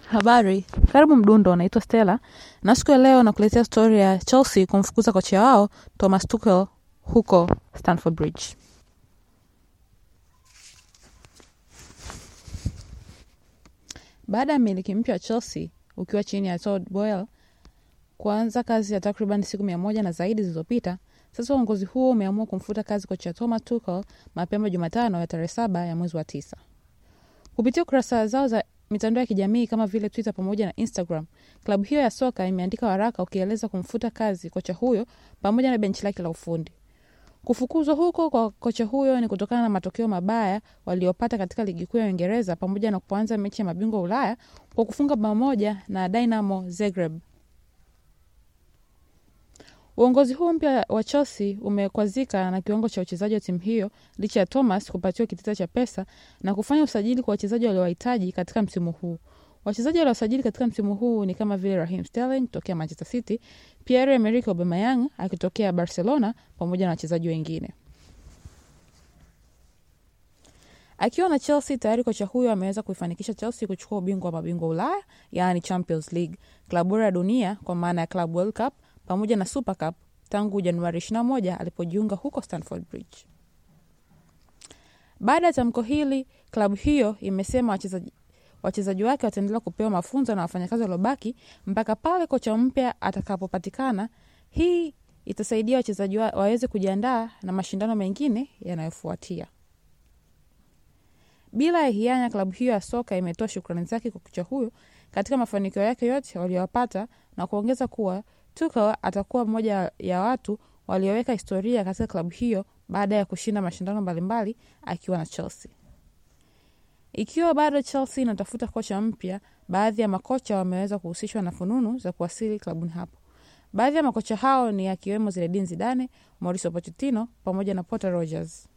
Habari, karibu Mdundo. Naitwa Stella na siku ya leo nakuletea stori ya Chelsea kumfukuza kocha wao Thomas Tuchel huko Stamford Bridge. Baada ya mmiliki mpya wa Chelsea ukiwa chini ya Todd Boehly kuanza kazi ya takriban siku mia moja na zaidi zilizopita, sasa uongozi huo umeamua kumfuta kazi kocha Thomas Tuchel mapema Jumatano ya tarehe saba ya mwezi wa tisa. Kupitia kurasa zao za mitandao ya kijamii kama vile Twitter pamoja na Instagram, klabu hiyo ya soka imeandika waraka ukieleza kumfuta kazi kocha huyo pamoja na benchi lake la ufundi. Kufukuzwa huko kwa kocha huyo ni kutokana na matokeo mabaya waliopata katika ligi kuu ya Uingereza pamoja na kuanza mechi ya mabingwa Ulaya kwa kufunga bao moja na Dynamo Zagreb. Uongozi huu mpya wa Chelsea umekwazika na kiwango cha uchezaji wa timu hiyo licha ya Thomas kupatiwa kitita cha pesa na kufanya usajili kwa wachezaji waliowahitaji katika msimu huu. Wachezaji waliosajili katika msimu huu ni kama vile Raheem Sterling kutokea Manchester City, Pierre Emerick Aubameyang akitokea Barcelona pamoja na wachezaji wengine. Akiwa na Chelsea tayari, kocha huyo ameweza kuifanikisha Chelsea kuchukua ubingwa wa mabingwa Ulaya, yaani Champions League, klabu bora ya dunia kwa maana ya Club World Cup pamoja na Super Cup tangu Januari 21 alipojiunga huko Stamford Bridge. Baada ya tamko hili, klabu hiyo imesema wachezaji wachezaji wake wataendelea kupewa mafunzo na wafanyakazi waliobaki mpaka pale kocha mpya atakapopatikana. Hii itasaidia wachezaji wa, waweze kujiandaa na mashindano mengine yanayofuatia. Bila ya hianya, klabu hiyo ya soka imetoa shukrani zake kwa kocha huyo katika mafanikio yake yote waliyopata na kuongeza kuwa Tuchel atakuwa mmoja ya watu walioweka historia katika klabu hiyo baada ya kushinda mashindano mbalimbali akiwa na Chelsea. Ikiwa bado Chelsea inatafuta kocha mpya, baadhi ya makocha wameweza kuhusishwa na fununu za kuwasili klabuni hapo. Baadhi ya makocha hao ni akiwemo Zinedine Zidane, Mauricio Pochettino pamoja na Potter Rogers.